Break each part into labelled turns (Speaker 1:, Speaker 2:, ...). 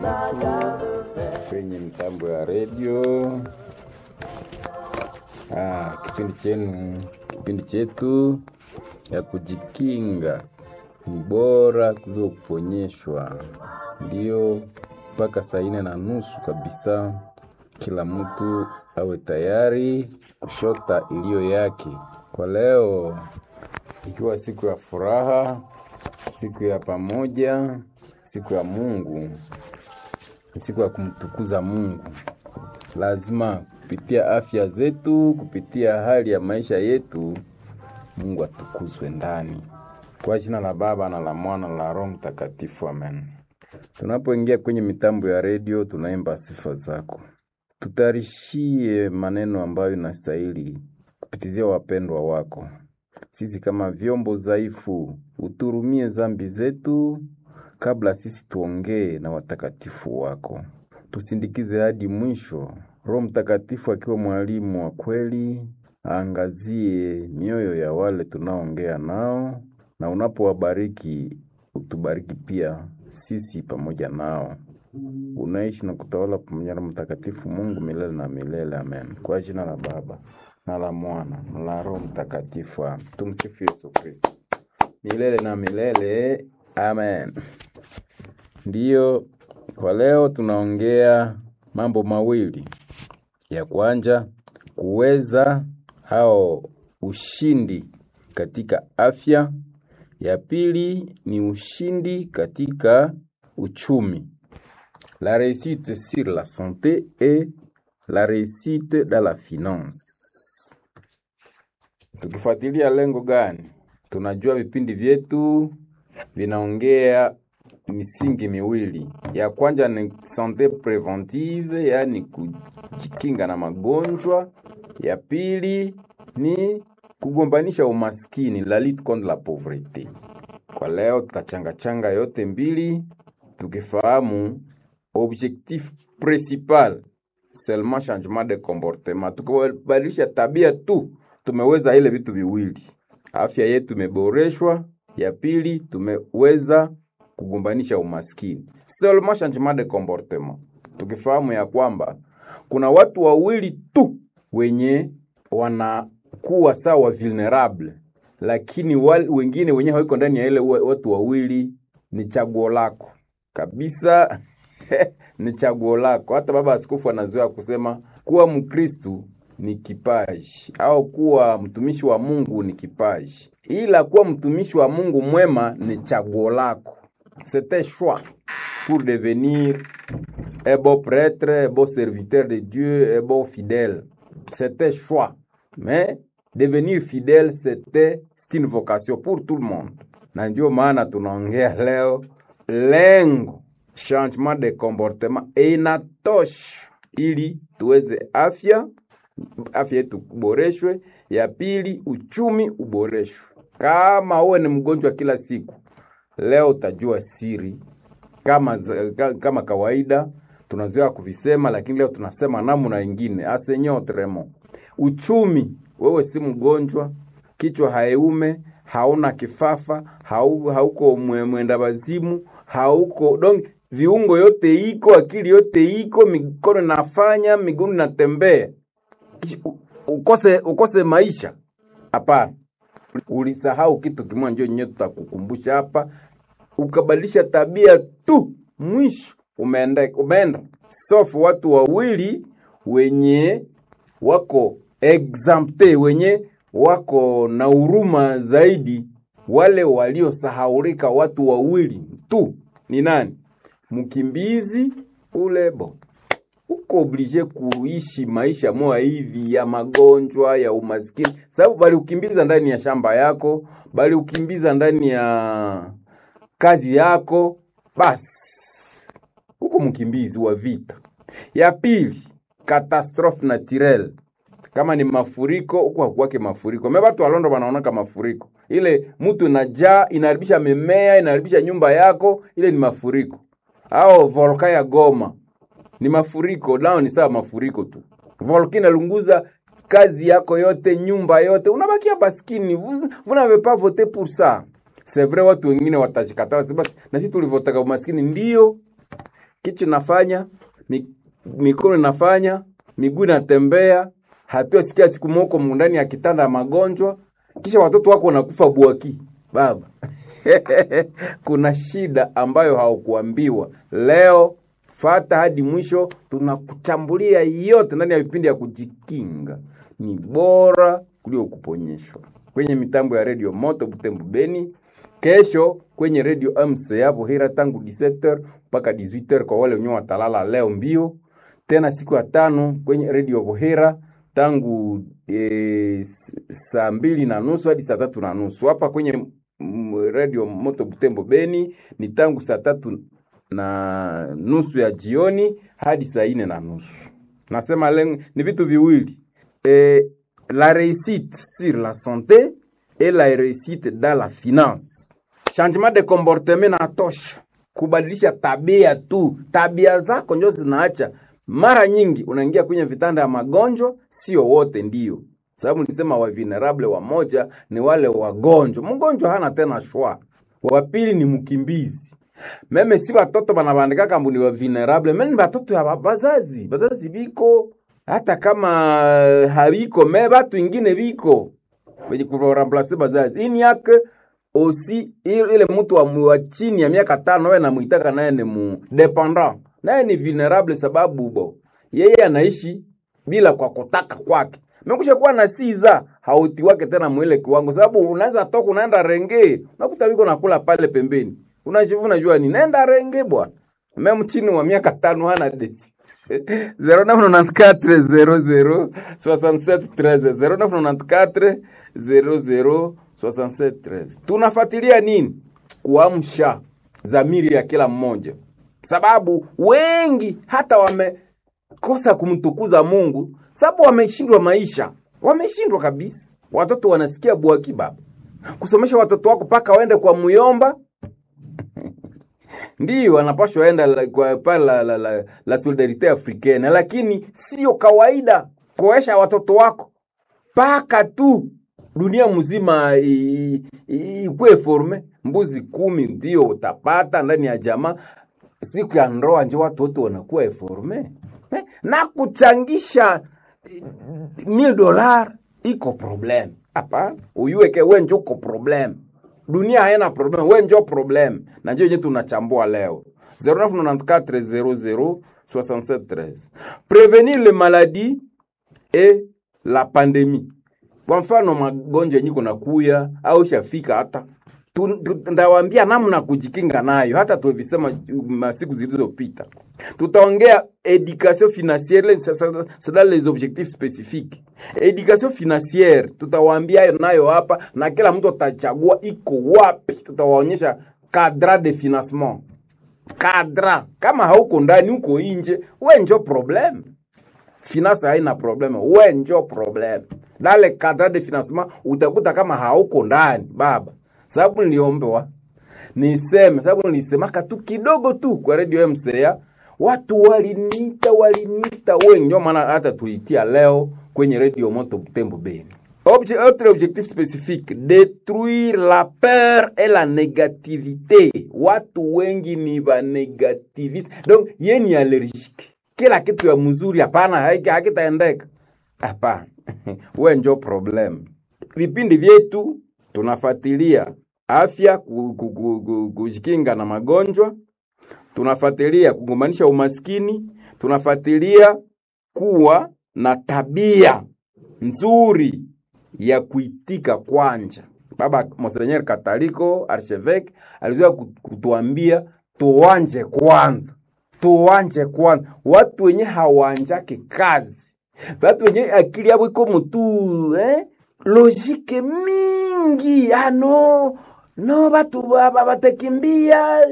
Speaker 1: kwenye mtambo ya redio. Ah, kipindi chenu, kipindi chetu ya kujikinga ni bora kuliko kuponyeshwa. Ndiyo, mpaka saa ine na nusu kabisa, kila mtu awe tayari kushota iliyo yake. Kwa leo, ikiwa siku ya furaha, siku ya pamoja, siku ya Mungu, ni siku ya kumtukuza Mungu. Lazima kupitia afya zetu, kupitia hali ya maisha yetu, Mungu atukuzwe ndani. Kwa jina la Baba na la Mwana na la Roho Mtakatifu, amen. Tunapoingia kwenye mitambo ya redio, tunaimba sifa zako, tutayarishie maneno ambayo inastahili kupitizia wapendwa wako. Sisi kama vyombo dhaifu, uturumie zambi zetu kabla sisi tuongee na watakatifu wako, tusindikize hadi mwisho. Roho Mtakatifu akiwa mwalimu wa kweli, aangazie mioyo ya wale tunaongea nao, na unapowabariki utubariki pia sisi pamoja nao. Unaishi na kutawala pamoja na Mtakatifu Mungu milele na milele, amen. Kwa jina la Baba na la Mwana na la Roho Mtakatifu, amen. Tumsifu Yesu Kristo milele na milele, amen. Ndiyo, kwa leo tunaongea mambo mawili. Ya kwanza kuweza au ushindi katika afya. Ya pili ni ushindi katika uchumi. La réussite sur la santé et la réussite dans la finance. Tukifuatilia lengo gani? Tunajua vipindi vyetu vinaongea misingi miwili. Ya kwanza ni sante preventive, yaani kujikinga na magonjwa. Ya pili ni kugombanisha umaskini, la lutte contre la pauvreté. Kwa leo tutachangachanga yote mbili, tukifahamu objectif principal seulement changement de comportement. Tukibadilisha tabia tu, tumeweza ile vitu viwili, afya yetu imeboreshwa. Ya pili tumeweza kugombanisha umaskini, seulement changement de comportement, tukifahamu ya kwamba kuna watu wawili tu wenye wanakuwa sawa vulnerable, lakini wal, wengine wenyewe hawiko ndani ya ile watu wawili. Ni chaguo lako kabisa ni chaguo lako. Hata baba askofu anazoea kusema kuwa Mkristu ni kipaji au kuwa mtumishi wa Mungu ni kipaji, ila kuwa mtumishi wa Mungu mwema ni chaguo lako. C'est un choix pour devenir un bon prêtre, un bon serviteur de Dieu, un bon fidèle. C'est un choix. Mais devenir fidèle, c'était c'est une vocation pour tout le monde. Na ndio maana tunaongea leo lengo changement de comportement inatosha ili tuweze afya afya yetu uboreshwe. Ya pili uchumi uboreshwe. Kama uwe ni mgonjwa kila siku, leo utajua siri kama, kama kawaida tunazoea kuvisema, lakini leo tunasema namna ingine asenyo tremo. Uchumi, wewe si mgonjwa, kichwa haiume, hauna kifafa, hau, hauko mwenda wazimu, hauko donc viungo yote iko, akili yote iko, mikono nafanya, miguu natembea, ukose ukose maisha? Hapana, ulisahau kitu kimoja, ndio nyewe tutakukumbusha hapa. Ukabadilisha tabia tu, mwisho umeenda umeenda sofu. Watu wawili wenye wako exempte, wenye wako na huruma zaidi, wale waliosahaulika, watu wawili tu ni nani? Mkimbizi ule bo uko oblige kuishi maisha moya hivi ya magonjwa ya umaskini, sababu bali ukimbiza ndani ya shamba yako, bali ukimbiza ndani ya kazi yako, basi uko mkimbizi wa vita. Ya pili, catastrophe naturelle, kama ni mafuriko, huko hakuwake mafuriko. Me watu walondo wanaonaka mafuriko, ile mtu inajaa inaharibisha mimea, inaharibisha nyumba yako, ile ni mafuriko. Au volka ya Goma ni mafuriko, nao ni sawa mafuriko tu. Volka inalunguza kazi yako yote, nyumba yote, unabakia baskini. Vous, vous n'avez pas voté pour ça. C'est vrai, watu wengine watajikataa basi, na sisi tulivotaka umaskini ndio kichwa inafanya mi, mikono inafanya miguu inatembea hatua sikia siku moko ndani ya kitanda ya magonjwa kisha watoto wako wanakufa bwaki baba kuna shida ambayo haukuambiwa leo fata hadi mwisho tunakuchambulia yote ndani ya vipindi ya kujikinga ni bora kuliko kuponyeshwa kwenye mitambo ya redio moto butembo beni kesho kwenye redio mca buhira tangu 17h mpaka 18h kwa wale wenyewe watalala leo mbio tena siku ya tano kwenye redio buhira tangu e, saa mbili na nusu hadi saa tatu na nusu hapa kwenye redio moto butembo beni ni tangu saa tatu na nusu ya jioni hadi saa ine na nusu nasema lengo ni vitu viwili e, la réussite sur la santé et la réussite dans la finance changement de comportement na tosha kubadilisha tabia tu tabia zako njo zinaacha mara nyingi unaingia kwenye vitanda ya magonjwa sio wote ndio sababu nilisema wa vulnerable wamoja ni wale wagonjwa mgonjwa hana tena shwa wa pili ni mkimbizi meme si watoto banabandika kambu ni wa vulnerable meme ni watoto ya bazazi bazazi biko hata kama habiko me batu ingine biko wenye kuramplase bazazi ini yake osi ile mtu wa, wa chini ya miaka tano we namwitaka naye ni mu dependant naye ni vulnerable sababu bo yeye anaishi bila kwa kutaka kwake mekusha kuwa na siza hauti wake tena mwile kiwango sababu unaweza toka unaenda renge unakuta wiko nakula pale pembeni unajivuna jua ni nenda renge bwana meme chini wa miaka tano hana desi 0994 00 6713 tunafuatilia nini kuamsha zamiri ya kila mmoja sababu wengi hata wamekosa kumtukuza mungu sababu wameshindwa maisha wameshindwa kabisa watoto wanasikia bwaki baba kusomesha watoto wako mpaka waende kwa muyomba ndiyo wanapashwa enda la, kwa pale la, la, la, la solidarite africaine lakini sio kawaida kuesha watoto wako mpaka tu dunia mzima ikuwe forme mbuzi kumi ndio utapata ndani ya jamaa siku ya ndoa njo watu wote wanakuwa eforme eh? na kuchangisha mil dolar iko problem hapana uyuweke we njo uko problem dunia haina problem we njo problem na njo yenye tunachambua leo 0994006713 prevenir le maladie et la pandemie kwa mfano magonjwa yenye kunakuya au shafika hata ndawambia namna kujikinga nayo hata tuvisema masiku zilizopita tutaongea education financiere c'est les objectifs spécifiques education financiere tutawaambia nayo hapa na kila mtu atachagua iko wapi tutawaonyesha cadra de financement kadra kama hauko ndani uko inje we njo problem finance haina probleme we njo problem dale kadra de financement utakuta kama hauko ndani baba sababu niliombewa niseme sababu nilisemaka tu kidogo tu kwa redio mca watu walinita walinita wengi ndio maana hata tulitia leo kwenye redio moto butembo beni Obje, autre objectif spécifique détruire la peur et la négativité watu wengi ni vanégativiste donc ye ni allergique kila kitu ya mzuri hapana hakitaendeka hapana we njo problem vipindi vyetu tunafuatilia afya kujikinga na magonjwa tunafuatilia kugombanisha umaskini tunafuatilia kuwa na tabia nzuri ya kuitika kwanja baba monsenyer kataliko archevêque alizoea kutuambia tuwanje kwanza tuwanje kwanza watu wenye hawanjake kazi watu wenye akili yabo iko mutu eh? logike mingi ano no batu batakimbia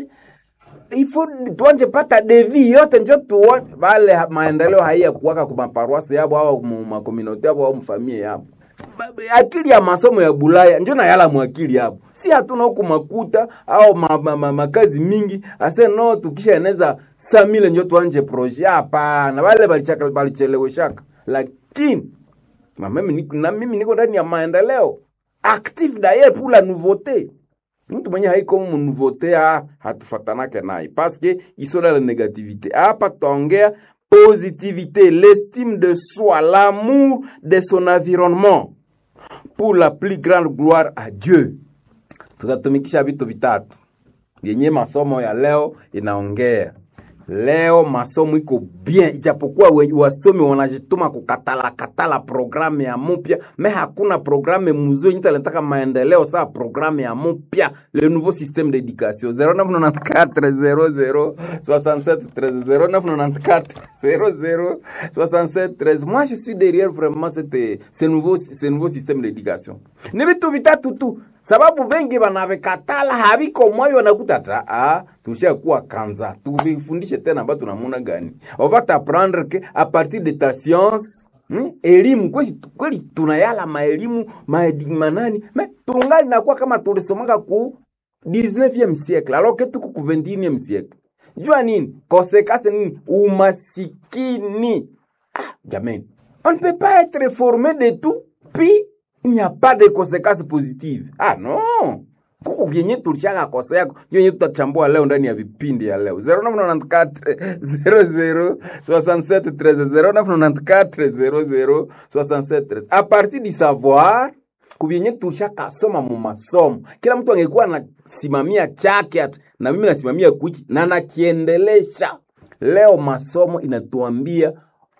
Speaker 1: ifo tuanje pata devi yote njo tuone bale maendeleo haiya kuwaka kumaparuasi yabo au makominoti yabo au mfamie yabo akili ya masomo ya bulaya njo nayala mwakili yabo si hatuna huku makuta au ma, ma, ma, makazi mingi ase no tukisha eneza samile njo tuanje proje hapana bale balicheleweshaka lakini na mimi niko ndani ya maendeleo active d'ailleurs pour la nouveauté mtu mwenye haiko munouveauté ah, hatufatanake naye paske isola la négativité hapa tutaongea positivité l'estime de soi l'amour de son environnement pour la plus grande gloire à Dieu tutatumikisha vitu vitatu yenye masomo ya leo inaongea leo masomo iko bien ijapokuwa we- wasomi wanajituma kukatala katala programu ya mupya me hakuna programu mzuri nyita nataka maendeleo saa programu ya mupya le nouveau système d'éducation 0994 00 67 13 0994 00 67 13 moi je suis derrière vraiment cette, ce, nouveau, ce nouveau système d'éducation ni vitu vitatu tu sababu vengi vanavikatala haviko mwavi wanakuta ta ah, tushakuwa kanza tuvifundishe tena ambayo tunamuna gani on va t'apprendre que à partir de ta science Hmm? elimu kweli, kweli tunayala maelimu maedi- manani me tungali nakuwa kama tulisomaka ku 19e siècle alors que tuko ku 21e siècle jua nini konsekase nini umasikini ah, jamani on ne peut pas être formé de tout puis il n'y a pas de conséquences positives ah non kuko vyenye tulishaka kosea vyenye tutachambua leo ndani ya vipindi ya leo 0994 00 67 13 0994 00 67 13 a partir du savoir kuvyenye tulishakasoma mu masomo kila mtu angekuwa anasimamia chake ati, na mimi nasimamia kuchi na nakiendelesha leo masomo inatuambia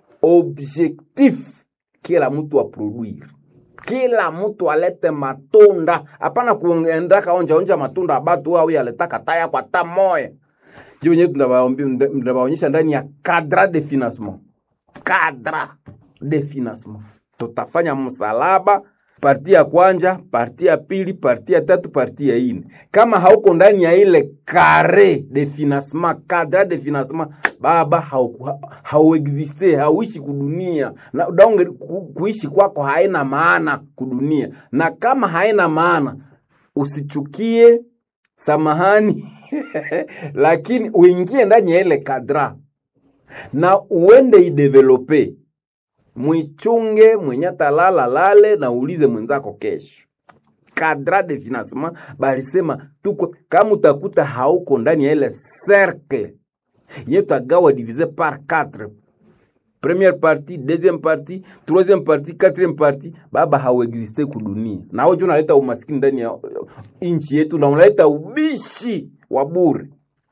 Speaker 1: objectif kila mtu aproduire kila mtu alete matunda hapana kuendaka onja onja matunda abatu au yaletaka taya kwa ta moya juu wenyewe tunawaonyesha ndani ya cadre de financement cadre de financement tutafanya msalaba parti ya kwanja parti ya pili parti ya tatu parti ya ine kama hauko ndani ya ile kare de financement cadre de financement baba hauku- hauexiste hauishi kudunia na daunge ku, kuishi kwako haina maana kudunia na kama haina maana usichukie samahani lakini uingie ndani ya ile kadra na uende idevelope mwichunge mwenye atalala lale na uulize mwenzako kesho kadra de financement balisema tuko kama utakuta hauko ndani ya ile cercle ye tagawa divise par 4 première partie deuxième partie troisième partie quatrième partie baba hauexiste kudunia na wewe unaleta umaskini ndani ya nchi yetu na unaleta ubishi wa bure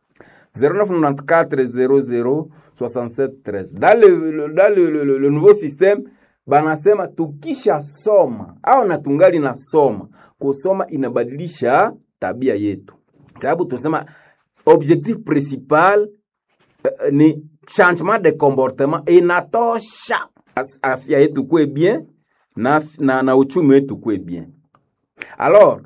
Speaker 1: 0994 dans le, le, dans le, le, le, le nouveau système banasema tukisha soma au na tungali na soma kusoma inabadilisha tabia yetu sababu tunasema objectif principal eh, ni changement de comportement inatosha As- afya yetu kwe bien na, na, na uchumi wetu kwe bien alors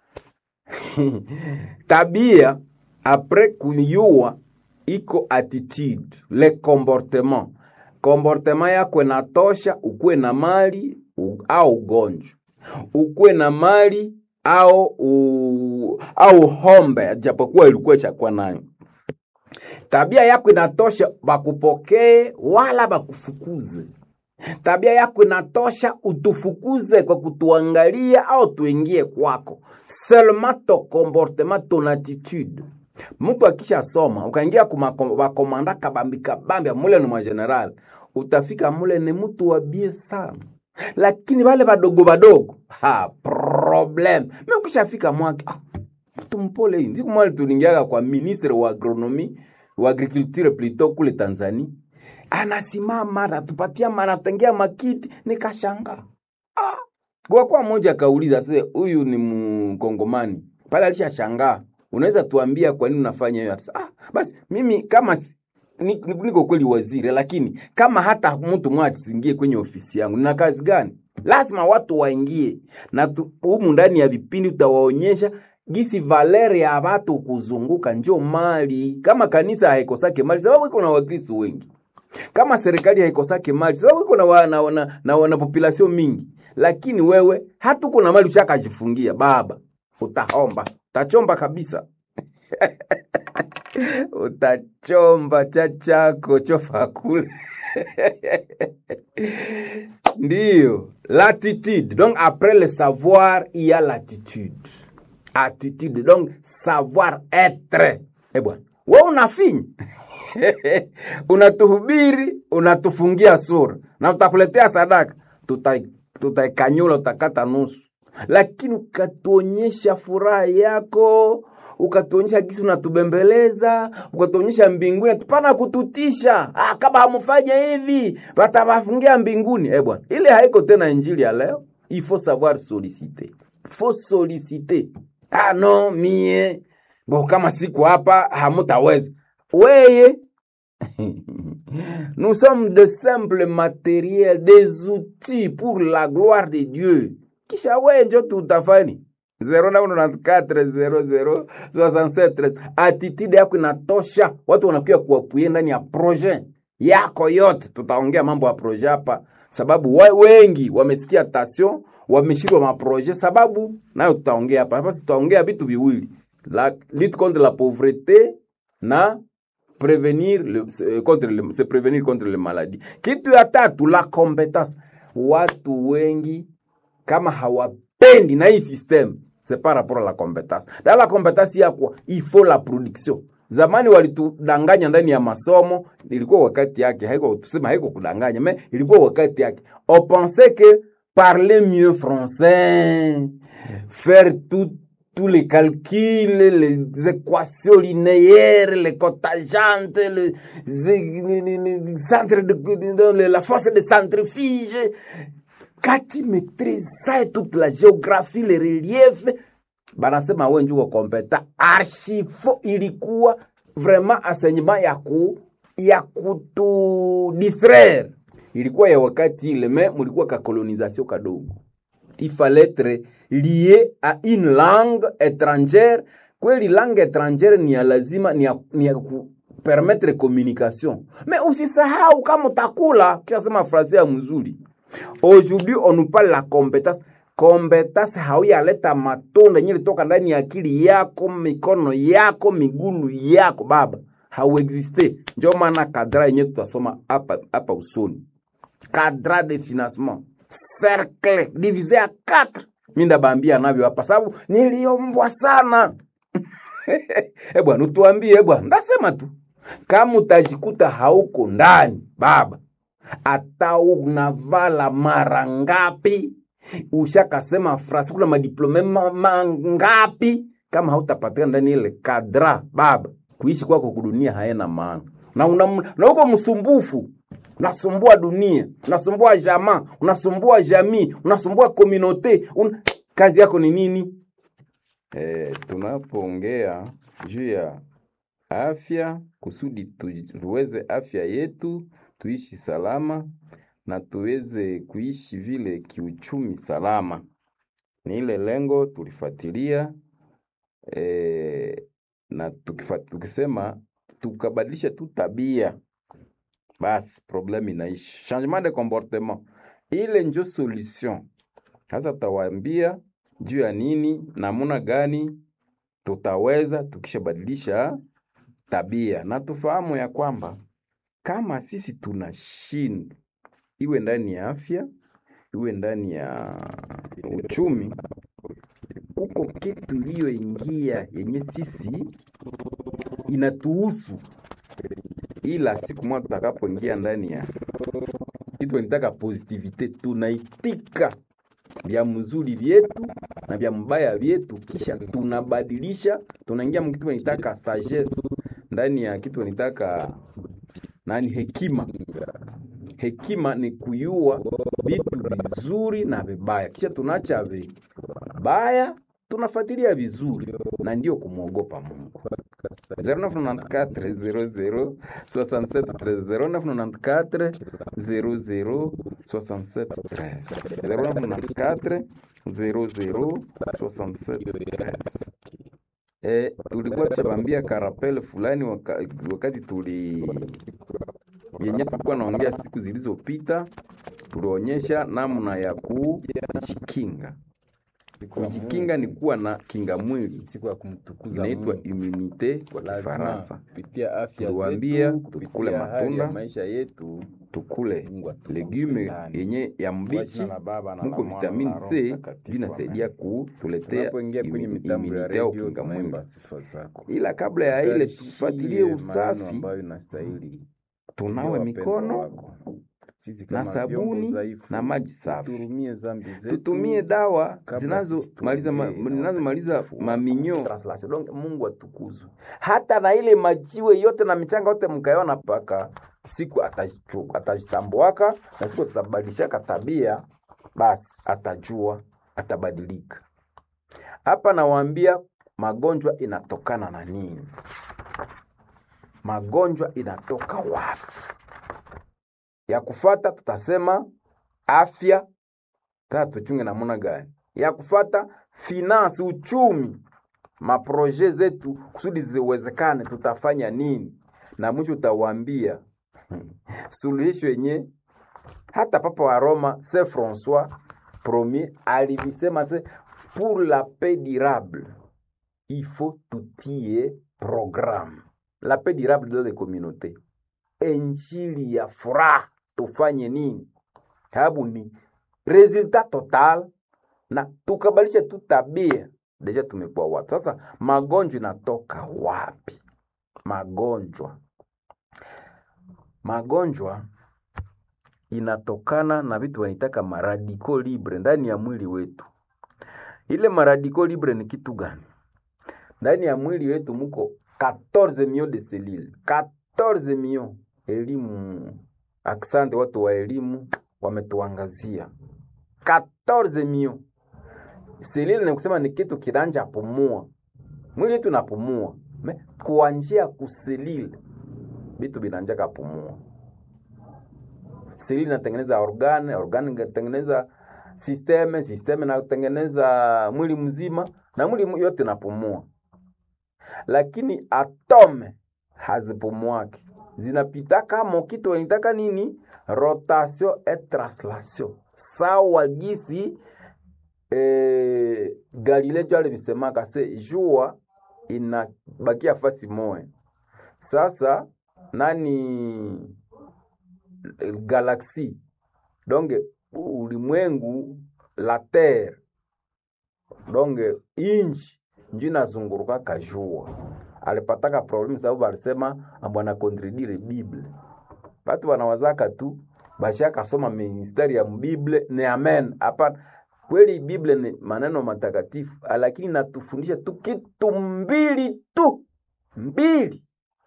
Speaker 1: tabia apres kuyua iko attitude le comportement comportement yako inatosha ukuwe na mali u, au ugonjwa ukuwe na mali au u, au hombe japokuwa ilikuwa chakuwa nayo tabia yako inatosha bakupokee wala bakufukuze tabia yako inatosha utufukuze kwa kutuangalia au tuingie kwako seulement ton comportement ton attitude mtu akisha soma ukaingia kumakomanda kabambi kabambi mule ni mageneral utafika mule ni mtu wa bie sana lakini wale badogo badogo ha problem mi ukishafika mwake ah, mtu mpole hii siku mwali tulingiaga kwa ministre wa agronomi wa agriculture plito kule tanzania anasimama anatupatia anatengea makiti nikashanga ah. kwa kwa mmoja akauliza sasa huyu ni mkongomani pale alishashangaa unaweza tuambia kwa nini unafanya hiyo Atasema, ah, basi mimi kama si- ni- ni- niko kweli waziri lakini kama hata mtu mmoja asiingie kwenye ofisi yangu nina kazi gani lazima watu waingie na tu- humu ndani ya vipindi utawaonyesha gisi valeri ya watu kuzunguka njo mali kama kanisa haikosake mali sababu iko na wakristo wengi kama serikali haikosake mali sababu iko na, wa- na, na, na, na population mingi lakini wewe hata uko na mali ushakajifungia baba utahomba utachomba kabisa utachomba cha chako chofa kule ndiyo l'attitude donc après le savoir il y a l'attitude attitude donc savoir être eh bwana we unafinya unatuhubiri unatufungia sura na utakuletea sadaka tuta- tutaikanyula utakata nusu lakini ukatuonyesha furaha yako ukatuonyesha gisi unatubembeleza ukatuonyesha mbinguni tupana kututisha ah, kama hamfanya hivi watawafungia mbinguni eh bwana ile haiko tena injili ya leo il faut savoir solliciter faut solliciter ah no mie bo kama siku hapa hamutaweza weye Nous sommes de simples matériels, des outils pour la gloire de Dieu. Kisha wewe njo tutafani 0994006713 attitude yako inatosha, watu wanakuja kuapuye ndani ya projet yako yote. Tutaongea mambo ya projet hapa, sababu wa, wengi wamesikia tasio, wameshindwa maprojet, sababu nayo tutaongea hapa. Hapa tutaongea vitu viwili, la lutte contre la pauvreté na prévenir le, se- contre le, se prévenir contre le maladie. Kitu ya tatu la compétence. Watu wengi kama hawapendi na hii system c'est par rapport à la compétence. Dans la compétence ya kwa il faut la production. Zamani walitudanganya ndani ya masomo, ilikuwa wakati yake, haiko tuseme haiko kudanganya, mais ilikuwa wakati yake. On pensait que parler mieux français, faire tout tous les calculs, les équations linéaires, les cotajantes, les, les, les- les centres de, de- de- la force de centrifuge. Quand tu maîtrises ça et toute la géographie, les reliefs, banasema we njuko kompeta archifo ilikuwa vraiment enseignement ya ku ya kutu distraire ilikuwa ya wakati ile me mulikuwa ka colonisation kadogo il fallait être lié à une langue étrangère kweli langue étrangère ni ya lazima ni ya, ni ya ku permettre communication mais usisahau kama utakula kishasema frase ya mzuri aujourd'hui on nous parle la compétence compétence hauyaleta matunda yenye litoka ndani ya akili yako mikono yako migulu yako baba hauexiste njo maana kadra yenye tutasoma hapa hapa usoni cadre de financement cercle divisé à 4 mi ndabambia navyo hapa sababu niliombwa sana e bwana utuambie e bwana ndasema tu kama utajikuta hauko ndani baba hata unavala mara ngapi ushakasema frasi kuna madiplome ma- mangapi kama hautapatikana ndani ile kadra baba kuishi kwako kudunia haena maana na, una, na uko msumbufu unasumbua dunia unasumbua jamaa unasumbua jamii unasumbua komunote un... kazi yako ni nini e, tunapoongea juu ya afya kusudi tu- tuweze afya yetu tuishi salama na tuweze kuishi vile kiuchumi salama. Ni ile lengo tulifuatilia e, na tukifa, tukisema tukabadilisha tu tabia basi problème inaishi. Changement de comportement ile njo solution. Sasa tutawaambia juu ya nini, namuna gani tutaweza tukishabadilisha tabia, na tufahamu ya kwamba kama sisi tunashinda, iwe ndani ya afya, iwe ndani ya uchumi, kuko kitu iliyoingia yenye sisi inatuhusu, ila siku moja tutakapoingia ndani ya kitu nitaka positivite, tunaitika vya mzuri vyetu na vya mbaya vyetu, kisha tunabadilisha, tunaingia mkitu nitaka sagesse ndani ya kitu nitaka nani, hekima. Hekima ni kuyua vitu vizuri na vibaya, kisha tunacha vibaya tunafuatilia vizuri, na ndio kumwogopa Mungu. 0994-006713 E, tulikuwa tushabambia karapele fulani waka, wakati tuli yenye tulikuwa naongea siku zilizopita, tulionyesha namna ya kujikinga
Speaker 2: Siku ya
Speaker 1: kujikinga ni
Speaker 2: Mungu,
Speaker 1: kuwa na kinga mwili
Speaker 2: siku ya kumtukuza
Speaker 1: inaitwa
Speaker 2: Mungu.
Speaker 1: immunite kwa
Speaker 2: Lazima
Speaker 1: Kifaransa.
Speaker 2: kupitia afya
Speaker 1: Tuliwaambia
Speaker 2: zetu,
Speaker 1: tukule
Speaker 2: kupitia hali
Speaker 1: matunda,
Speaker 2: ya maisha yetu
Speaker 1: tukule
Speaker 2: Mungu atukuze
Speaker 1: legume
Speaker 2: ndani.
Speaker 1: yenye ya
Speaker 2: Kwa
Speaker 1: mbichi
Speaker 2: jina la Baba na la
Speaker 1: muko
Speaker 2: Mwana
Speaker 1: vitamini
Speaker 2: na Roho
Speaker 1: C
Speaker 2: Mtakatifu,
Speaker 1: vinasaidia
Speaker 2: amen.
Speaker 1: kutuletea
Speaker 2: Tunapoingia kwenye
Speaker 1: imi-
Speaker 2: mitambo ya
Speaker 1: immunite au
Speaker 2: redio
Speaker 1: kinga mwili.
Speaker 2: tunaimba sifa zako.
Speaker 1: Ila kabla ya ile
Speaker 2: Tutarishie
Speaker 1: tufuatilie
Speaker 2: maneno
Speaker 1: usafi,
Speaker 2: ambayo inastahili
Speaker 1: tunawe
Speaker 2: Tukiwa wapendwa
Speaker 1: mikono
Speaker 2: wako. Sisi
Speaker 1: na
Speaker 2: kama vyombo
Speaker 1: sabuni
Speaker 2: dhaifu,
Speaker 1: na maji safi.
Speaker 2: tuhurumie dhambi zetu.
Speaker 1: tutumie dawa
Speaker 2: kabla
Speaker 1: zinazomaliza ma,
Speaker 2: sisi tuongee na
Speaker 1: zinazomaliza
Speaker 2: watakatifu wako.
Speaker 1: maminyo Translation. Donc, Mungu atukuzwe. Hata na ile majiwe yote na michanga yote mkaiona, mpaka siku atajichu- atajitambuaka na siku tutabadilishaka tabia, basi atajua, atabadilika. Hapa nawaambia magonjwa inatokana na nini? Magonjwa inatoka wapi? Ya kufata tutasema afya tata tuchunge namuna gani ya kufata finance uchumi maproje zetu kusudi ziwezekane tutafanya nini na mwisho utawaambia suluhisho yenye hata papa wa roma saint françois premier alivisema se pour la paix durable il faut tutie programme la paix durable dans les communautés injili ya furaha tufanye nini sababu ni resultat total na tukabadilisha tu tabia deja tumekuwa watu sasa magonjwa inatoka wapi magonjwa magonjwa inatokana na vitu wanaitaka maradiko libre ndani ya mwili wetu ile maradiko libre ni kitu gani ndani ya mwili wetu muko 14 millions de cellules 14 millions elimu aksante watu wa elimu wametuangazia 14 millions selile ni kusema ni kitu kiranja pumua mwili wetu napumua me kuanjia kuselile vitu vinanjaka pumua selile inatengeneza organ organ inatengeneza systeme systeme inatengeneza mwili mzima na mwili yote napumua lakini atome hazipumuake zinapitaka mokitu wanitaka nini rotation et translation sawa gisi eh, galile jo alivisemaka se jua inabakia fasi moya sasa nani eh, galaxie donc ulimwengu la terre donc inchi njo inazungurukaka jua alipataka problemu sababu alisema ambwana kontredire bible batu wanawazaka tu bashakasoma mistari ya mbible ni amen hapana kweli bible ni maneno matakatifu lakini natufundisha tu kitu mbili tu mbili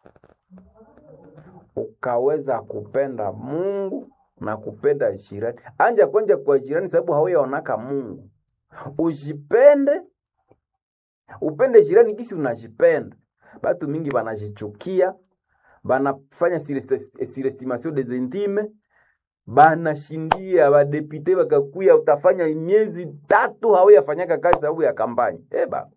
Speaker 1: ukaweza kupenda mungu na kupenda jirani anja kwenja kwa jirani sababu hauyaonaka mungu ujipende upende jirani gisi unajipenda batu mingi banajichukia banafanya surestimation des intimes banashindia badepute bakakuya utafanya miezi tatu hauyafanyaka kazi sababu ya kampani eba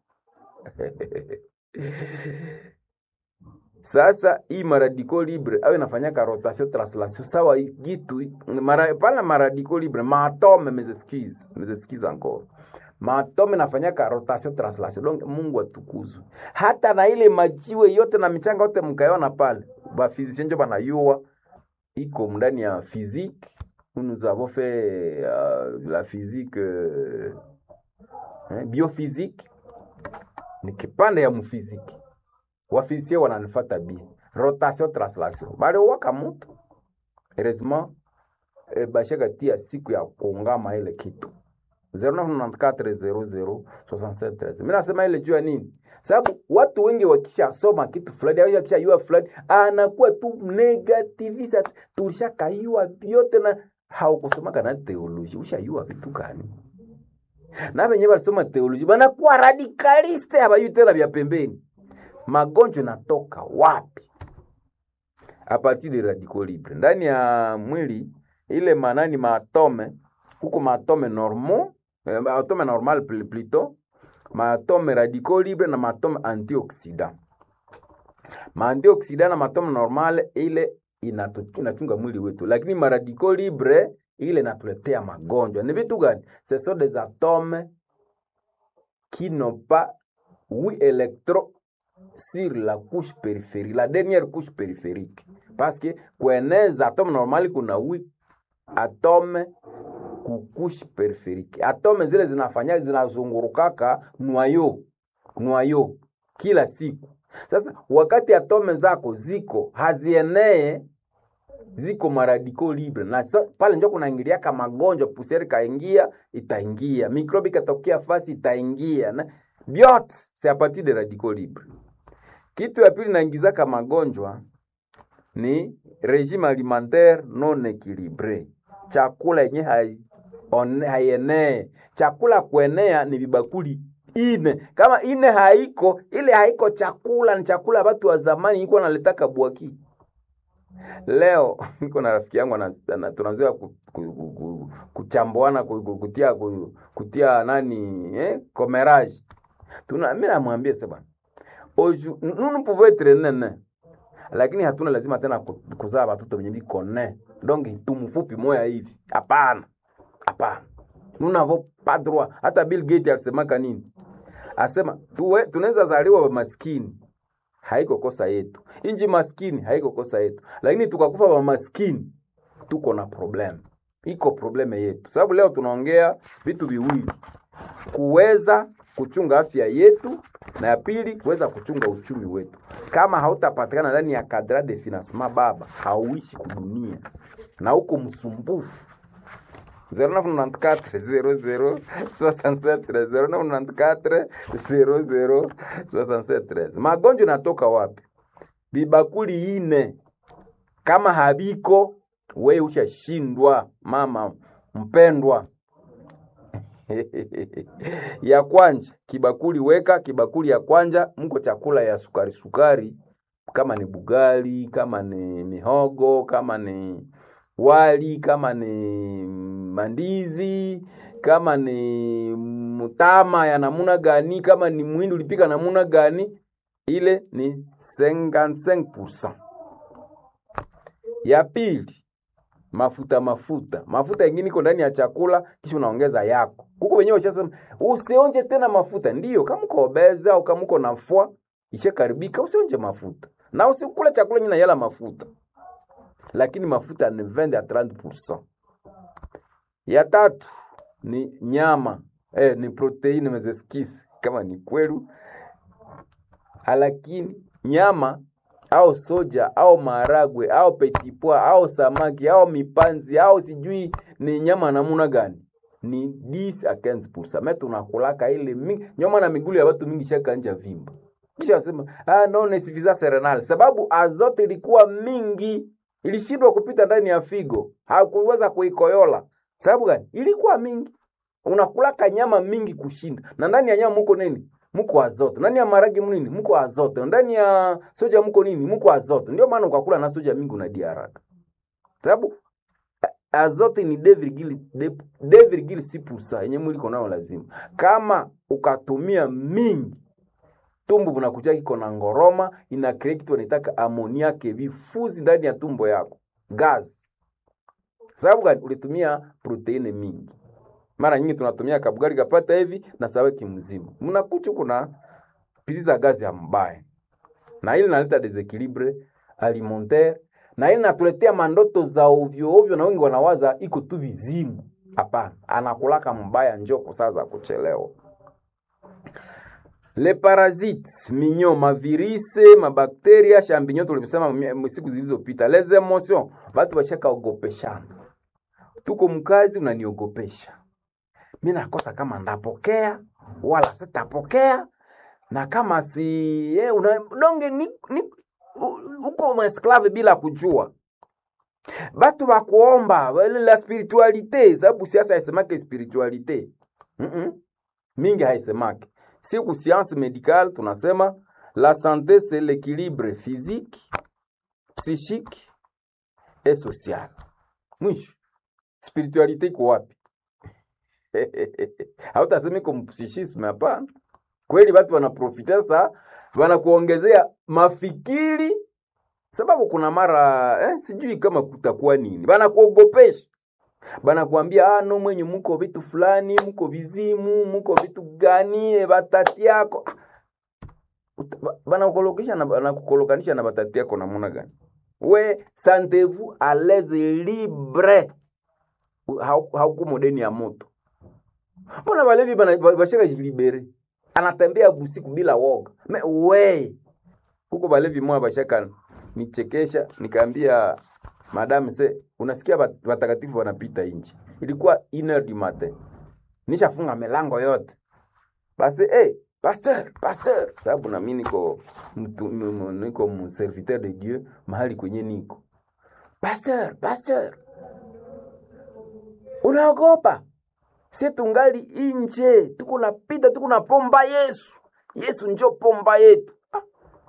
Speaker 1: sasa hii maradiko libre au inafanyaka rotation translation sawa gitu mara, pana maradiko libre maatome mes excuses mes excuses encore maatome nafanyaka rotation translation donc mungu atukuzwe hata na ile majiwe yote na michanga yote mkaiona pale bafizisien njo banayua iko ndani ya physique nous avons fait euh, la physique euh, hein, biophysique ni kipande ya mfiziki wafizisie wananifata bie rotation translation baliowaka mutu heureusement eh, bashaka tia siku ya kuungama ile kitu 0994006713 mi nasema ile juu ya nini sababu watu wengi wakishasoma kitu fulani au wakishayua fulani anakuwa tu negativisa tulishakayua vyote na haukusomaka na teoloji ushayua vitu gani na venye walisoma teoloji banakuwa radikaliste habayui tena vya pembeni magonjwa natoka wapi a partir de radical libre ndani ya mwili ile manani maatome huko maatome normal eh, maatome normal pl- plutôt maatome radicaux libre na maatome antioxidant maantioxidant na maatome normal ile inatu- inachunga mwili wetu lakini maradicaux libre ile inatuletea magonjwa ni vitu gani ce sont des atomes qui n'ont pas huit électrons sur la couche périphérique, la dernière couche périphérique. Parce que kueneza atome normali kuna huit atome ku couche périphérique. Atome zile zinafanya zinazungurukaka noyo noyo kila siku. Sasa wakati atome zako ziko hazienee ziko maradiko libre na so, pale njo kunaingiliaka magonjwa, pusieri kaingia itaingia, mikrobi katokea fasi itaingia, na vyote c'est a partir de radicaux libre. Kitu ya pili naingizaka magonjwa ni regime alimentaire non equilibre, chakula yenye hai one- haienee. Chakula kuenea ni vibakuli ine, kama ine haiko, ile haiko chakula, ni chakula ya watu wa zamani iko naletaka bwaki Leo niko na rafiki yangu ana- ana- tunazoea ku- ku- ku- ku- kuchambuana ku- ku- kutia ku- kutia nani eh, comérage. Tuna mimi namwambia sasa bwana. Oju nous nous pouvons être nene. Lakini hatuna lazima tena ku- kuzaa watoto wenye biko ne. Donc tumfupi moya hivi. Hapana. Hapana. Nous n'avons pas droit. Hata Bill Gates alisemaka nini? Asema tuwe tunaweza zaliwa maskini haiko kosa yetu. Inji maskini haiko kosa yetu, lakini tukakufa wa maskini tuko na problem, iko probleme yetu, sababu leo tunaongea vitu viwili, kuweza kuchunga afya yetu na ya pili kuweza kuchunga uchumi wetu. Kama hautapatikana ndani ya kadra de financement, baba hauishi kudunia na uko msumbufu 0994 magonjwa natoka wapi? Bibakuli ine kama habiko, we ushashindwa mama mpendwa. ya kwanja kibakuli weka kibakuli ya kwanja, mko chakula ya sukari sukari, kama ni bugali, kama ni mihogo, kama ni wali, kama ni mandizi, kama ni mutama ya namuna gani, kama ni mwindi ulipika namuna gani, ile ni 55%. Ya pili mafuta mafuta mafuta ingine iko ndani ya chakula, kisha unaongeza yako huko wenyewe. Ushasema usionje tena mafuta, ndiyo kama uko obeza au kama uko nafua ishakaribika, usionje mafuta na usikule chakula nyina yala mafuta, lakini mafuta ni 20 à 30%. Ya tatu ni nyama eh, ni proteini mezeskisi kama ni kwelu, lakini nyama au soja au maharagwe au petipwa au samaki au mipanzi au sijui ni nyama namuna gani, ni 10 a 15%. Mimi tunakulaka ile mingi nyama na migulu ya watu mingi shaka nja vimba, kisha wasema ah, no ne suffisance renale, sababu azote ilikuwa mingi, ilishindwa kupita ndani ya figo, hakuweza kuikoyola. Sababu gani? Ilikuwa mingi. Unakulaka nyama mingi kushinda, na ndani ya nyama muko nini? Muko azote. Ndani ya maragi munini? Muko azote. Ndani ya soja muko nini? Muko azote. Ndio maana ukakula na soja mingi unadia haraka, sababu a- azote ni 2,6% yenye mwili iko nayo lazima. Kama ukatumia mingi tumbo bunakuja kiko na ngoroma, ina create kitu wanaitaka amoniake, vifuzi ndani ya tumbo yako, gas. Sababu gani? Ulitumia proteine mingi. Mara nyingi tunatumia kabugari kapata hivi na saweki mzima, mnakucha kuna piliza gazi ya mbaya, na ili naleta desequilibre alimentaire, na ili natuletea mandoto za ovyo ovyo, na wengi wanawaza iko tu vizimu. Hapana, anakulaka mbaya, njoko saa za kuchelewa. Le parasites minyo mavirise mabakteria champignon tulimsema mi- siku zilizopita. Les emotions batu bashaka ogopeshana, tuko mkazi unaniogopesha mi nakosa kama ndapokea wala sitapokea, na kama si eh, una, donge ni, ni, u- uko mwesklave bila kujua batu bakuomba wale la spiritualite, sababu siasa haisemake spiritualite mm -mm. mingi haisemake. Siku science médicale tunasema la santé c'est l'équilibre physique, psychique et social. Mwisho spiritualite iko wapi? hautasema iko mpsichisme, hapana. Kweli watu wanaprofita sasa, wanakuongezea mafikiri, sababu kuna mara eh, sijui kama kutakuwa nini, wanakuogopesha banakwambia ah, no mwenye muko vitu fulani muko vizimu muko vitu gani e, batati yako Ah, uta- ba- banakukolokisha na banakukolokanisha na batati yako namuna gani we sentez-vous à l'aise libre Hau- hauko modeni ya moto mbona balevi bana- ba- bashaka jilibere anatembea busiku bila woga me we huko balevi moya bashaka nichekesha nikaambia madame se unasikia bat- watakatifu wanapita nje ilikuwa une heure du matin nishafunga milango yote basi hey, pasteur pasteur sababu nami niko mtu- m- m- niko mserviteur de dieu mahali kwenye niko pasteur pasteur unaogopa si tungali inje tuko napita tuko na pomba yesu yesu njo pomba yetu Ah.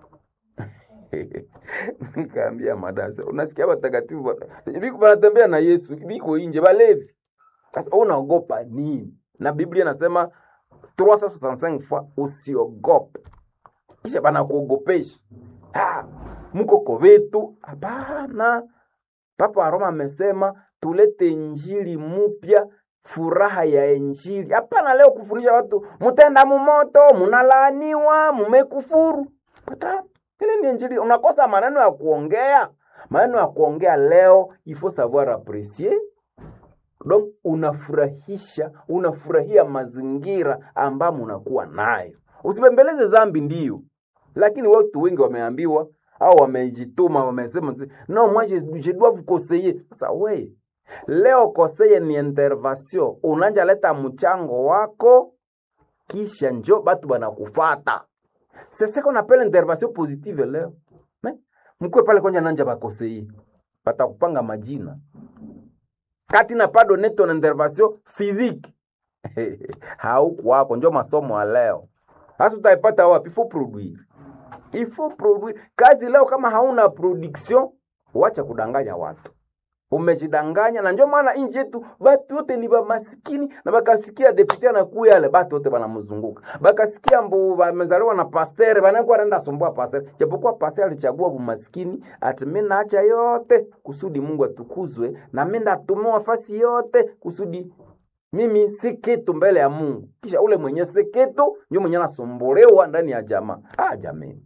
Speaker 1: nikaambia madasa unasikia watakatifu bana- biko banatembea na yesu biko inje balevi sasa wewe unaogopa nini na biblia inasema 365 fois usiogope kisha banakuogopesha Ah, mko kovetu hapana papa wa roma amesema tulete injili mupya furaha ya injili hapana leo kufundisha watu mutenda mumoto munalaaniwa mumekufuru Pata, ile ni injili unakosa maneno ya kuongea maneno ya kuongea leo il faut savoir apprécier donc unafurahisha unafurahia mazingira ambamo unakuwa nayo usipembeleze zambi ndio lakini watu wengi wameambiwa au wamejituma wamesema no moi je, je dois vous conseiller sasa we leo koseye ni intervention unanja leta mchango wako kisha njo batu banakufata c'est ce qu'on appelle intervention positive leo Me, mkwe pale kwanja nanja bakoseye batakupanga majina kati na pas donné ton intervention physique haukuwako njo masomo ya leo hasa utaipata wapi faut produire il faut produire kazi leo kama hauna production wacha kudanganya watu umejidanganya na njo maana inji yetu batu wote ni bamasikini na bakasikia depute anakuya yale batu wote banamzunguka bakasikia mbu bamezaliwa na pastere banakuwa naenda sumbua pastere japokuwa pastere alichagua bumasikini ati mi naacha yote kusudi mungu atukuzwe na mi ndatumiwa fasi yote kusudi mimi si kitu mbele ya mungu kisha ule mwenye si kitu njo mwenye anasumbuliwa ndani ya jamaa ah jamani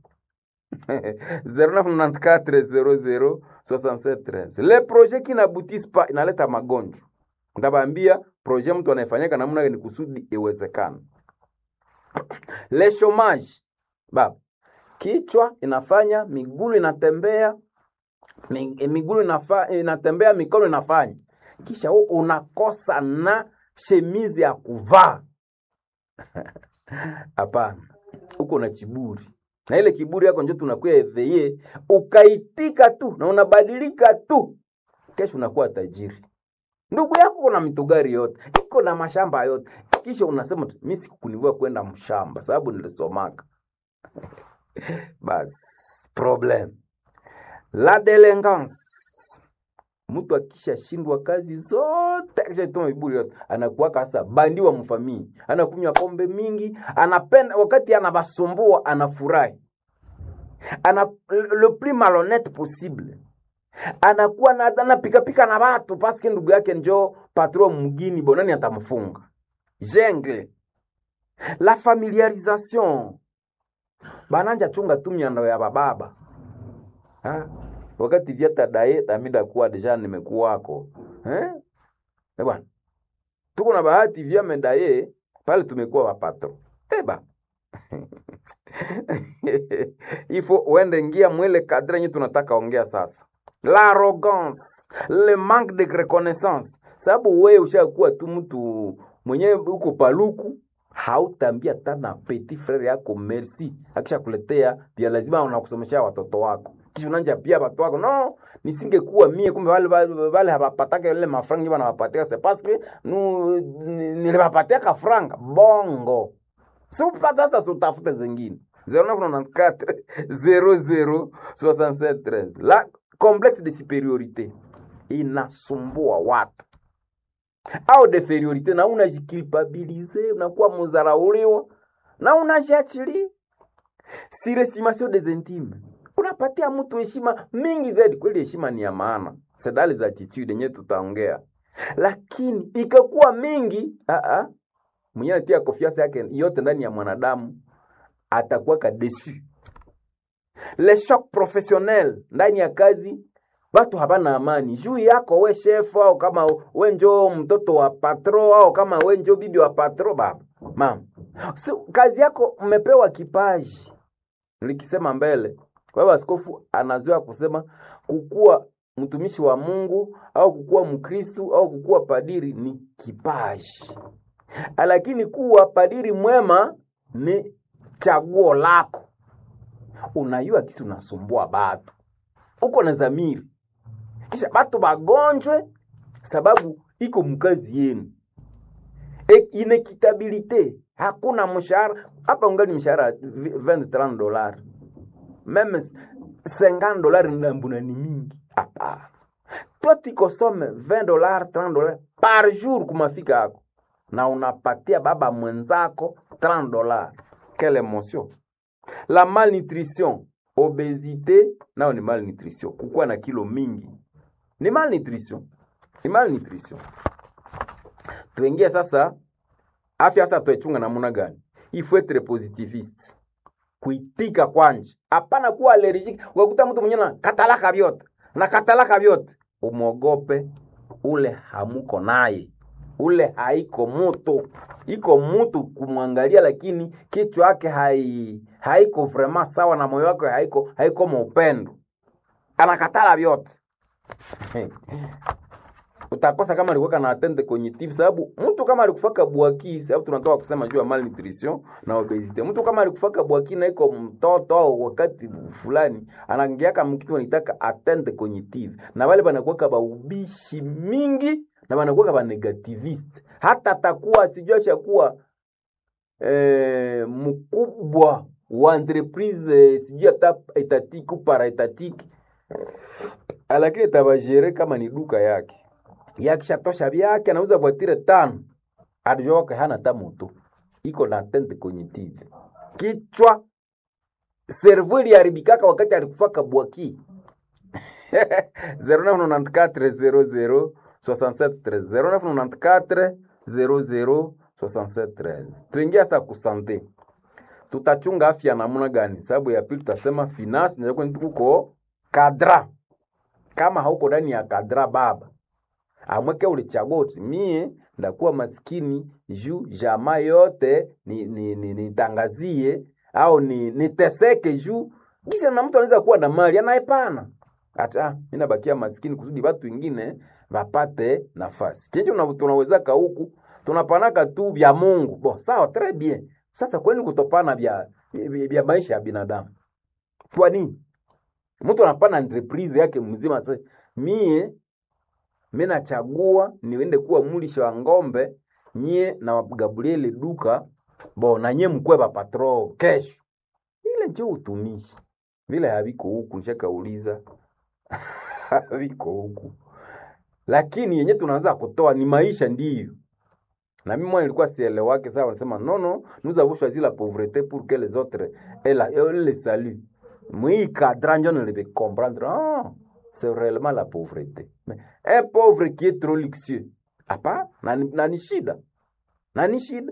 Speaker 1: 0994006713 le projet qui n'aboutissent pas inaleta magonjwa ntabambia projet mtu anayefanyika namna gani kusudi iwezekana le chomage baba kichwa inafanya migulu inatembea mi- eh, migulu inafa, inatembea mikono inafanya kisha u unakosa na shemizi ya kuvaa hapana uko na kiburi na ile kiburi yako njo tunakuya eveye ukaitika tu na unabadilika tu kesho unakuwa tajiri ndugu yako kuna mitugari yote iko na mashamba yote kisha unasema tu, mi sikukunivua kwenda mshamba sababu nilisomaka basi problem la delengance mtu akishashindwa kazi zote akishatuma viburi yote anakuwa kasa bandi wa mfamii anakunywa pombe mingi anapenda wakati anabasumbua anafurahi ana le plus malhonnête possible anakuwa na anapikapika na watu paske ndugu yake njo patron mgini bonani atamfunga jengle la familiarisation bananja chunga tu miando ya bababa ha? wakati vyata daye damida kuwa deja nimekuwako eh? Eh bwana tuko na bahati vya medaye pale tumekuwa wapatro eba ifo uende ngia mwele kadre nye tunataka ongea sasa l'arrogance le manque de reconnaissance sababu wewe ushakuwa tu mtu mwenyewe uko paluku hautambia tana petit frere yako merci akisha kuletea pia lazima unakusomesha watoto wako kisha unanja pia watu wako no nisingekuwa mie kumbe wale wale, wale hawapataka ile mafranga wanawapatia c'est parce que nu niliwapatia ka franga bongo si upata sasa utafute zingine 0994 00 67 13 la complexe de superiorité inasumbua watu au deferiorité na unajikilpabilize unakuwa muzarauliwa na unajiachilia surestimation des intimes unapatia mtu heshima mingi zaidi kweli heshima ni ya maana sedali za attitude yenyewe tutaongea lakini ikakuwa mingi aa, mwenye anatia konfiansa yake yote ndani ya mwanadamu atakuwa kadesu le shock professionnel ndani ya kazi watu habana amani juu yako we chef au kama we njo mtoto wa patro au kama we njo bibi wa patro baba mama so, kazi yako mmepewa kipaji likisema mbele kwa hiyo askofu anazoea kusema kukuwa mtumishi wa mungu au kukuwa mkristu au kukuwa padiri ni kipaji lakini kuwa padiri mwema ni chaguo lako unayua kisi unasumbua batu uko na zamiri kisha batu bagonjwe sababu iko mkazi yenu e, inekitabilite hakuna mshahara hapa ungali mshahara 20 dollars meme 50 dollars ndambuna ni mingi hapana toi tikosome 20 dollars 30 dollars par jour kumafika yako na unapatia baba mwenzako 30 dollars quelle emotion la malnutrition obesite nao ni malnutrition kukuwa na kilo mingi ni malnutrition ni malnutrition tuingie sasa afya sasa tuichunga namuna gani il faut être positiviste kuitika kwanje hapana kuwa allergique ukakuta mtu mwenye na katalaka vyote na katalaka vyote umwogope ule hamuko naye ule haiko mutu iko mutu kumwangalia lakini kichwa yake hai haiko vrema sawa na moyo wake haiko haiko maupendo anakatala vyote utakosa kama alikuwa na atende cognitive sababu mtu kama alikufaka bwaki sababu tunatoka kusema juu ya malnutrition na obesity mtu kama alikufaka bwaki na iko mtoto au wakati fulani anaingiaka mkitu wanitaka atende cognitive na wale banakuwa ba ubishi mingi na banakuwa ba negativist hata atakuwa sijua shakuwa eh, mkubwa wa entreprise eh, sijui hata etatiki ou para etatiki lakini tabajere kama ni duka yake yakishatosha vyake anauza voitire tano adijoke hana ta moto iko na tente cognitive kichwa servo iliharibikaka wakati alikufaka bwaki 0994 00 0994 tuingia sa kusante tutachunga afya namuna gani sababu ya pili tutasema finance nakuko kadra kama hauko ndani ya kadra baba amweke ulichagua uti mie ndakuwa maskini juu jamaa yote nitangazie ni, ni, ni au ni niteseke juu kisha na mtu anaweza kuwa na mali anaepana hata mi nabakia maskini kusudi watu wengine wapate nafasi chenje tunawezaka huku tunapanaka tu vya mungu bo sawa tres bien sasa kwani kutopana vya, vya maisha ya binadamu kwa nini mtu anapana entreprise yake mzima sasa mie mi nachagua niende kuwa mulisha wa ng'ombe nyie na Gabrieli duka bo na nyie mkwe ba patro kesho. Ile njo utumishi vile haviko huku, nishakauliza haviko huku, lakini yenye tunaanza kutoa ni maisha ndiyo. Na mimi mwana nilikuwa sielewake sawa, nasema no no, nous avons choisi la pauvreté pour que les autres aient la aient le salut. Moi cadran je ne le comprendre. Ah, c'est réellement la pauvreté. Mais un pauvre qui est trop luxueux, hapa na, na ni shida na ni shida.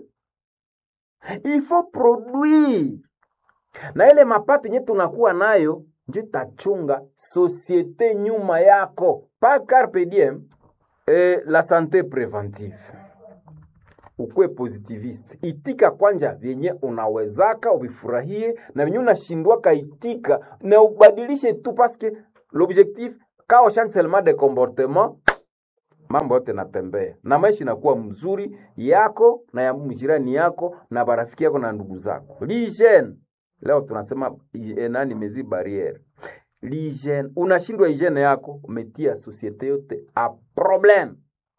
Speaker 1: Il faut produire na ile mapato yenye tunakuwa nayo ndio tachunga societe nyuma yako pa carpe diem. Eh, la santé préventive ukuwe positivist, itika kwanja vyenye unawezaka uvifurahie, na vyenye unashindwaka itika na ubadilishe tu, paske l'objectif kao change seulement de comportement, mambo yote natembea na maisha inakuwa mzuri yako na ya mjirani yako na barafiki yako na ndugu zako. L'hygiene leo tunasema eh, nani mezi barriere l'hygiene, unashindwa hygiene yako, umetia societe yote a problem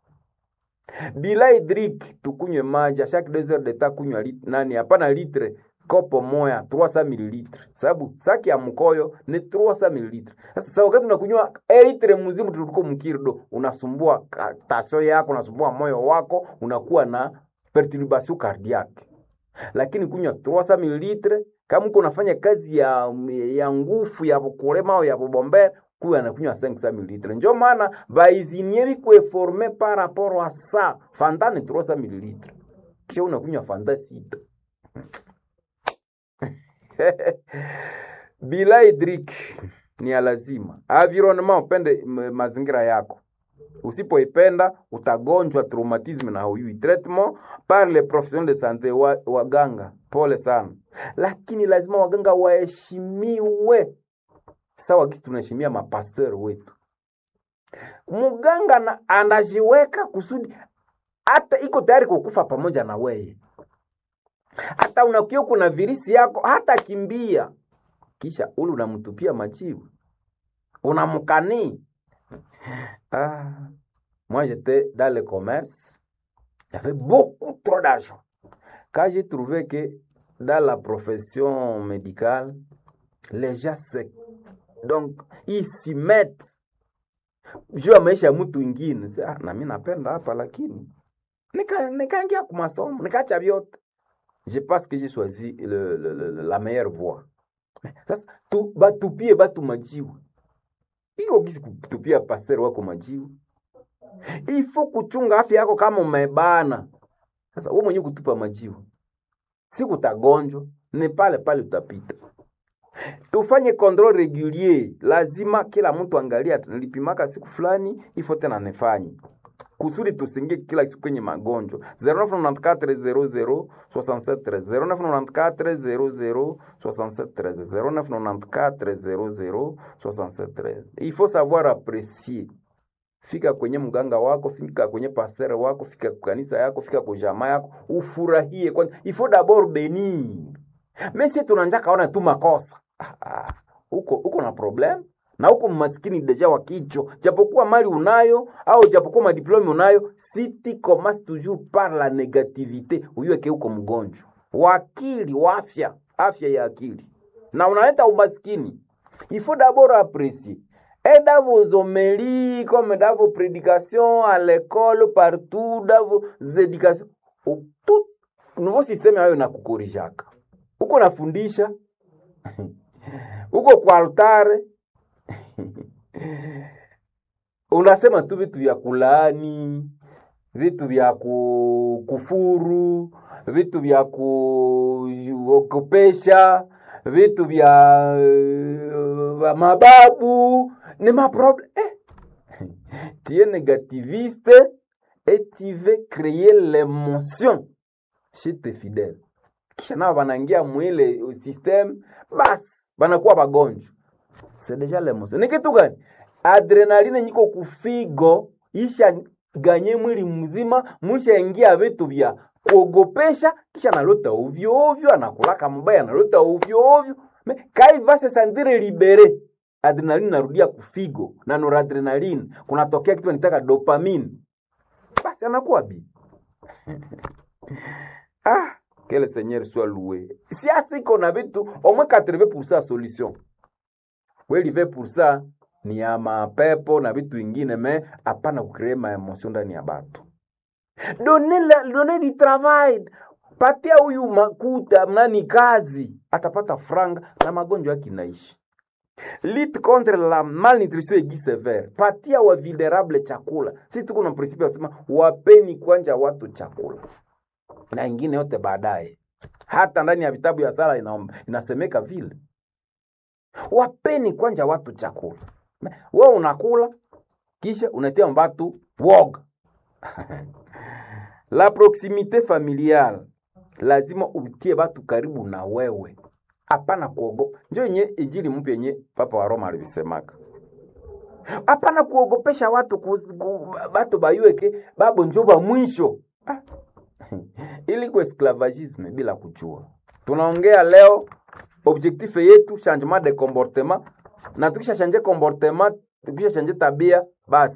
Speaker 1: bila hydrique tukunywe maji a chaque 2 heures de temps kunywa lit, nani hapana litre kopo moya 300 ml sababu saki ya mkoyo ni 300 ml sasa sasa wakati unakunywa e litre mzima tuliko mkirdo unasumbua tasio yako unasumbua moyo wako unakuwa na perturbation cardiaque lakini kunywa 300 ml kama uko unafanya kazi ya ya nguvu ya kulema au ya kubombea kuya anakunywa 500 ml njo maana baizinie bikueforme par rapport à ça fanta ni 300 ml kisha unakunywa fanta sita bila hydrique ni ya lazima environnement upende m- mazingira yako usipoipenda utagonjwa traumatisme na huyui traitement par les professionnels de santé wa, waganga pole sana lakini lazima waganga waheshimiwe sawa kisi tunaheshimia mapasteur wetu mganga na anajiweka kusudi hata iko tayari kukufa pamoja na weye hata unakia kuna virisi yako hata kimbia kisha ule unamtupia majibu unamkanii ah. moi j'étais dans le commerce il y avait beaucoup trop d'argent quand j'ai trouvé que dans la profession médicale les gens se donc ils s'y mettent juu ya maisha ya mtu ingine Sasa, ah, na mi napenda hapa lakini nika- nikaingia nika kumasomo nikaacha vyote je pense que j'ai choisi le, le, le, la meilleure voie sasa tu, batupie batu majiwe iko gisi kutupia pasero wako majiwe ifo kuchunga afya yako kama umebana sasa wewe mwenyewe kutupa majiwe si kutagonjwa ni pale pale utapita tufanye control regulier lazima kila mtu angalia nilipimaka siku fulani ifo tena nifanye kusudi tusingie kila siku kwenye magonjwa 0994 00 0994 il faut savoir apprécier fika kwenye mganga wako fika kwenye pasteur wako fika kwa kanisa yako fika kwa jamaa yako ufurahie kwani il faut d'abord bénir mais si tunanja kaona tu makosa ah, ah, uko uko na problem na uko maskini deja wa kichwa japokuwa mali unayo au japokuwa madiplome unayo si tu commences toujours par la négativité uyueke uko mgonjwa wakili wa afya afya ya akili na unaleta umaskini il faut d'abord apprécier et dans vos homélies comme dans vos prédications à l'école partout dans vos éducations au- tout nouveau système hayo nakukorijaka uko nafundisha uko kwa altare unasema tu vitu vya kulaani vitu vya ku- kufuru vitu vya kuogopesha vitu vya uh, mababu ni maproblème eh. tu es négativiste et tu veux créer l'émotion chez tes fidèles kisha nao wanaingia mwile system basi wanakuwa wagonjwa c'est déjà l'émotion ni kitu gani adrenaline nyiko kufigo isha ganye mwili mzima mushaingia vitu vya kuogopesha kisha analota ovyo ovyo anakulaka mbaya analota ovyo ovyo Me- kai va se sentire libere adrenaline narudia kufigo na noradrenaline kunatokea kitu nitaka dopamine basi anakuwa bi ah que le seigneur soit loué siasa iko na vitu au moins 80% solution kweli 20% ni ya mapepo na vitu vingine me hapana kucree maemosio ndani ya batu done, la, done di travail patia huyu makuta nani kazi atapata franga na magonjwa yake inaishi lit contre la malnutrition aiguë sévère patia wa vulnerable chakula sisi tuko na principe ya kusema wapeni kwanja watu chakula na ingine yote baadaye hata ndani ya vitabu ya sala ina, inasemeka vile wapeni kwanja watu chakula we unakula kisha unatia mbatu woga la proximité familiale lazima utie batu karibu na wewe hapana kuogopa njo yenye injili mpya yenye papa wa roma alivisemaka hapana kuogopesha watu kus, ku, batu bayueke babo njo ba mwisho ah. ili ku esclavagisme bila kujua tunaongea leo objectif yetu changement de comportement na tukisha change comportement tukisha change tabia basi